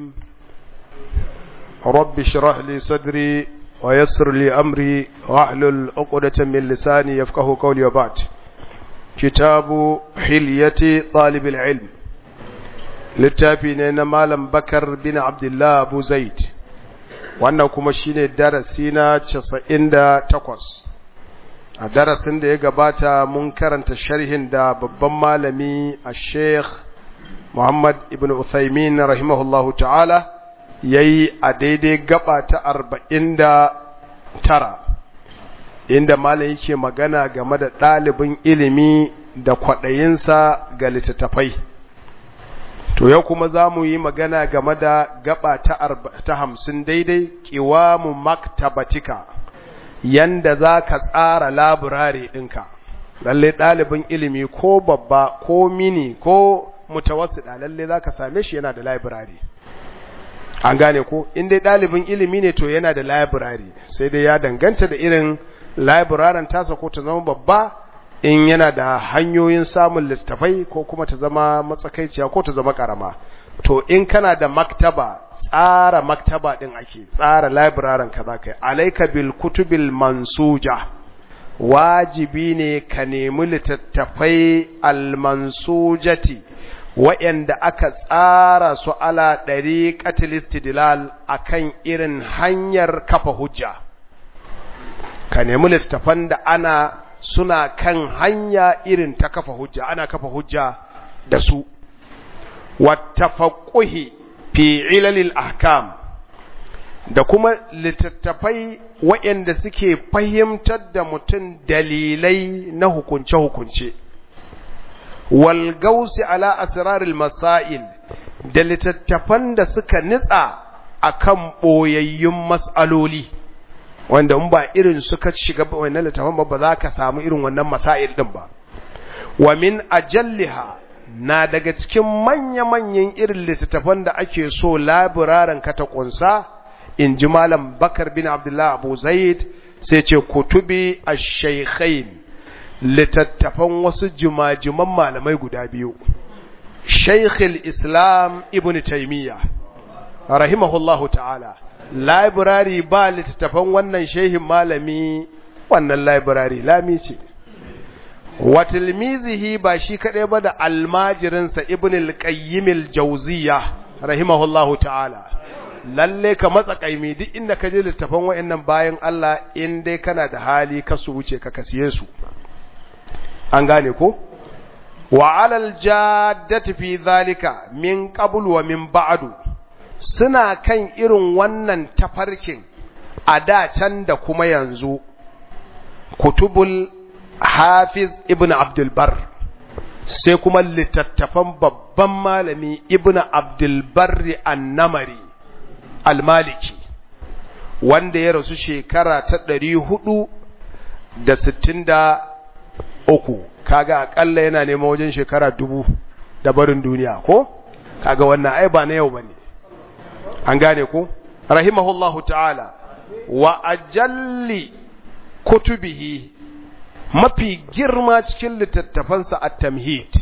الرحيم رب اشرح لي صدري ويسر لي أمري واحلل عقدة من لساني يفقه قولي وبعد كتاب حلية طالب العلم littafi ne na Malam Bakar bin Abdullah Abu Zaid wannan kuma shine darasi na 98 a darasin da ya gabata mun karanta sharhin da babban malami a Sheikh Muhammad ibn Uthaymin rahimahullahu ta'ala yayi a daidai gaba ta 49 inda malam yake magana game da ɗalibin ilimi da kwaɗayinsa ga littattafai to yau kuma za mu yi magana game da gaba ta hamsin daidai ƙiwamu maktabatika yanda za ka tsara laburare ɗinka lalle ɗalibin ilimi ko babba ko mini ko mutawassida lalle za ka same shi yana da laburare an gane ko in dai ɗalibin ilimi ne to yana da laburare sai dai ya danganta da irin laburaren tasa ko ta zama babba in yana da hanyoyin samun littafai ko kuma ta zama matsakaiciya ko ta zama karama to in kana da maktaba tsara maktaba din ake tsara librarian ka za ka yi alaika bil kutubil mansuja wajibi ne ka nemi littattafai almansujati wa'yanda aka tsara su ala ɗari katilistidilal a kan irin hanyar kafa hujja ka nemi littattafan da ana suna kan hanya irin ta kafa hujja ana kafa hujja da su wattafaqquhi fi ilalil ahkam da kuma littattafai waɗanda suke fahimtar da mutum dalilai na hukunce-hukunce wal gausi ala asraril masail da littattafan da suka nitsa akan boyayyun mas'aloli wanda in ba irin suka shiga wannan littafin ba ba za ka samu irin wannan masail din ba wa min ajalliha na daga cikin manya-manyan irin littattafan da ake so labiraran ka ta kunsa in ji malam bakar bin abdullah abu zaid sai ce kutubi ash-shaykhain littattafan wasu jimajiman malamai guda biyu shaykhul islam ibn taymiyyah rahimahullahu ta'ala library ba littattafan wannan shehin malami wannan library lami ce wa tilmizihi ba shi kadai ba da almajirinsa ibn al-qayyim al-jawziyya rahimahullahu ta'ala lalle ka matsa kaimi duk inda ka je littattafan wayannan bayan Allah in dai kana da hali ka su wuce ka kasiye su an gane ko wa alal jaddati fi zalika min qabl wa min ba'du suna kan irin wannan tafarkin a da can da kuma yanzu kutubul hafiz ibn abdulbar sai kuma littattafan babban malami ibn abdulbarri annamari almaliki wanda ya rasu shekara ta ɗari hudu da sittin da uku kaga akalla yana neman wajen shekara dubu da barin duniya ko kaga wannan ai ba na yau bane an gane ku rahimahullahu ta'ala wa ajalli kutubihi mafi girma cikin littattafansa at-tamhid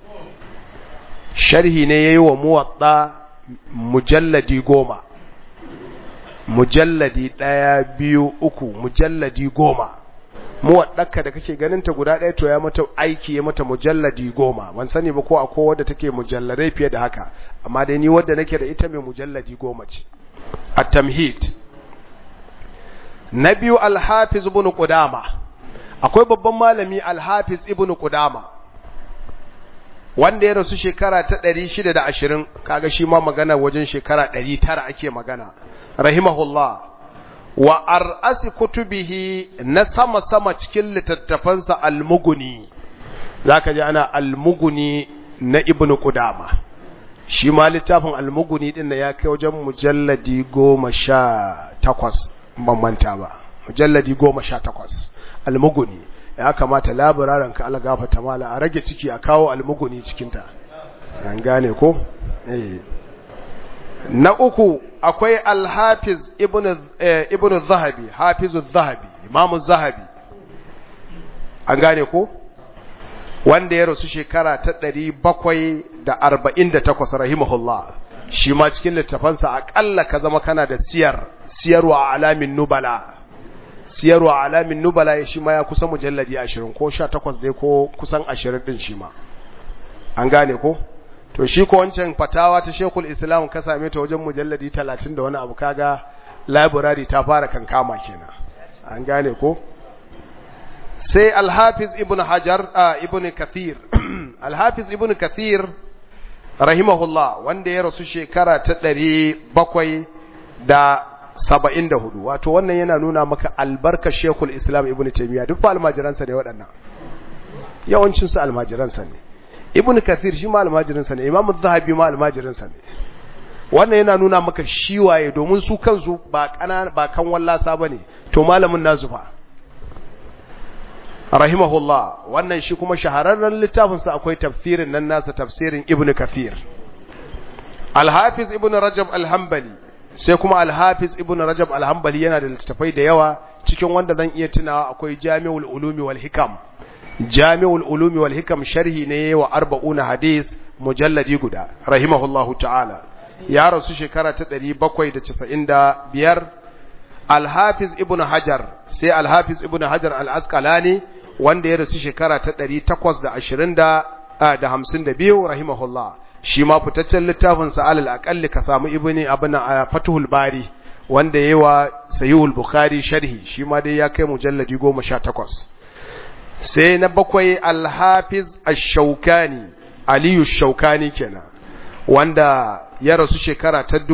sharhi ne yayi wa muwatta mujalladi goma mujalladi ɗaya biyu uku mujalladi goma muwaddaka da kake ganin ta guda ɗaya to ya mata aiki ya mata mujalladi goma ban sani ba ko akwai wadda take mujalladai fiye da haka amma dai ni wadda nake da ita mai mujalladi goma ce at-tamhid na biyu al-hafiz ibn qudama akwai babban malami al-hafiz ibn qudama wanda ya rasu shekara ta 620 kaga shi ma magana wajen shekara 900 ake magana rahimahullah wa ar'asi kutubihi na sama-sama cikin littattafansa almuguni za ka ji ana almuguni na ibn Qudama shi ma littafin almuguni din na ya kai wajen mujalladi goma sha takwas ban manta ba mujalladi goma sha takwas almuguni ya kamata labararin ka ala gafata mala a rage ciki a kawo almuguni cikinta an gane ko eh na uku akwai alhafiz ibn ibn zahabi hafizu zahabi imamu zahabi an gane ko wanda ya rasu shekara ta 748 rahimahullah shi ma cikin littafansa aƙalla ka zama kana da siyar siyarwa alamin nubala siyarwa alamin nubala ya shi ma ya kusa mujalladi ashirin ko sha takwas dai ko kusan ashirin ɗin shi ma an gane ko to shi ko wancan fatawa ta shekul islam ka same ta wajen mujalladi talatin da wani abu kaga library ta fara kankama kenan an gane ko sai alhafiz ibn hajar ibn kathir alhafiz ibn kathir rahimahullah wanda ya rasu shekara ta ɗari bakwai da saba'in da hudu wato wannan yana nuna maka albarka shekul islam ibn taimiyya duk fa almajiransa ne waɗannan yawancinsu almajiransa ne ibn kathir shi ma almajiransa ne imam zahabi ma almajiransa ne wannan yana nuna maka shi waye domin su kansu ba kana ba kan wallasa bane to malamin nasu fa rahimahullah wannan shi kuma shahararren littafin sa akwai tafsirin nan nasa tafsirin ibn kathir al-hafiz ibn rajab al-hanbali sai kuma al-hafiz ibn rajab al-hanbali yana da littafai da yawa cikin wanda zan iya tunawa akwai jami'ul ulumi wal hikam jami'ul ulumi wal hikam sharhi ne wa arba'una hadis mujalladi guda rahimahullahu ta'ala ya rasu shekara ta 795 al-hafiz ibn hajar sai al-hafiz ibn hajar al-asqalani wanda ya rasu shekara ta 820 da 52 rahimahullah shi ma fitaccen littafin sa alal aqalli ka samu ibni abuna fatuhul bari wanda yayi wa sahihul bukhari sharhi shi ma dai ya kai mujalladi 18 sai na bakwai alhafiz ash-shaukani aliyu shaukani kenan wanda ya rasu shekara ta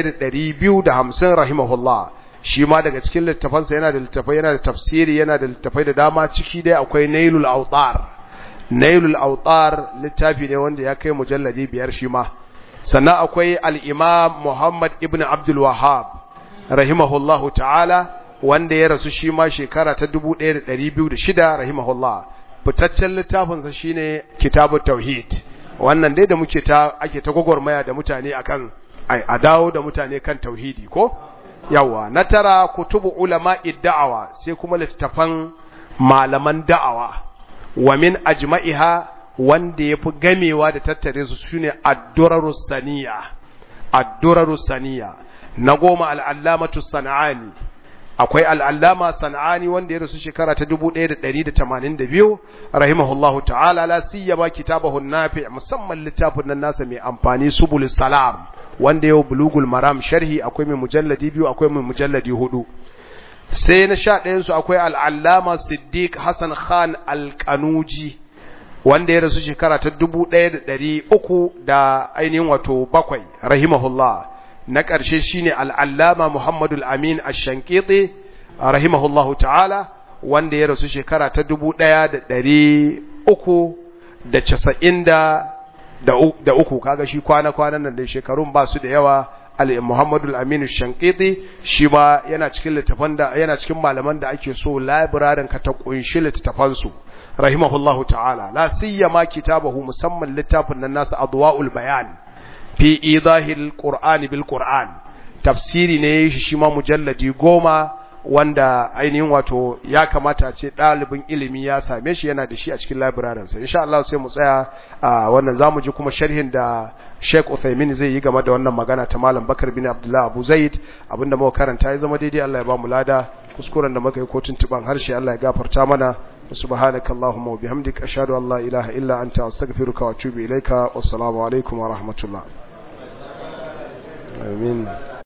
1250 rahimahullah shi ma daga cikin littafansa yana da littafai yana da tafsiri yana da littafai da dama ciki dai akwai nailul autar nailul autar littafi ne wanda ya kai mujalladi biyar shi ma sannan akwai al-imam muhammad ibn abdul wahhab rahimahullahu ta'ala wanda ya rasu shi ma shekara ta 1206 rahimahullah fitaccen littafinsa shine kitabut tauhid wannan dai da muke ta ake ta gwagwarmaya da mutane akan a dawo da mutane kan tauhidi ko yawa na tara kutubu ulama da'awa sai kuma littafan malaman da'awa wa min ajma'iha wanda yafi gamewa da tattare su shine ad-durarus saniya ad-durarus saniya na goma al-allamatu sanani akwai al'allama sana'ani wanda ya rasu shekara ta 1182 rahimahullahu ta'ala la siyama kitabahu nafi musamman littafin nan nasa mai amfani subul salam wanda yau bulugul maram sharhi akwai mai mujalladi biyu akwai mai mujalladi hudu sai na sha ɗayan su akwai al'allama siddiq hassan khan alƙanuji wanda ya rasu shekara ta 1300 da ainihin wato bakwai rahimahullah na ƙarshe shine al'allama Muhammadu al'amin a shankiti rahimahullahu ta'ala wanda ya rasu shekara ta dubu ɗaya da ɗari uku da casa'in da uku kaga shi kwana-kwanan nan da shekarun ba su da yawa Muhammadu al'amin shankiti shi ma yana cikin littafan da yana cikin malaman da ake so labirarin ka ta ƙunshi littafansu rahimahullahu ta'ala la siyama kitabahu musamman littafin nan nasa adwa'ul bayan fi idahil qur'ani bil qur'an tafsiri ne shi shi ma mujalladi goma wanda ainihin wato ya kamata ce ɗalibin ilimi ya same shi yana da shi a cikin labirarin sa insha Allah sai mu tsaya a wannan zamu ji kuma sharhin da Sheikh Uthaymeen zai yi game da wannan magana ta Malam Bakar bin Abdullah Abu Zaid abinda muka karanta ya zama daidai Allah ya ba mu lada kuskuren da muka yi kotun tuban harshe Allah ya gafarta mana سبحانك اللهم وبحمدك أشهد أن لا إله إلا أنت أستغفرك وأتوب إليك والسلام عليكم ورحمة الله آمين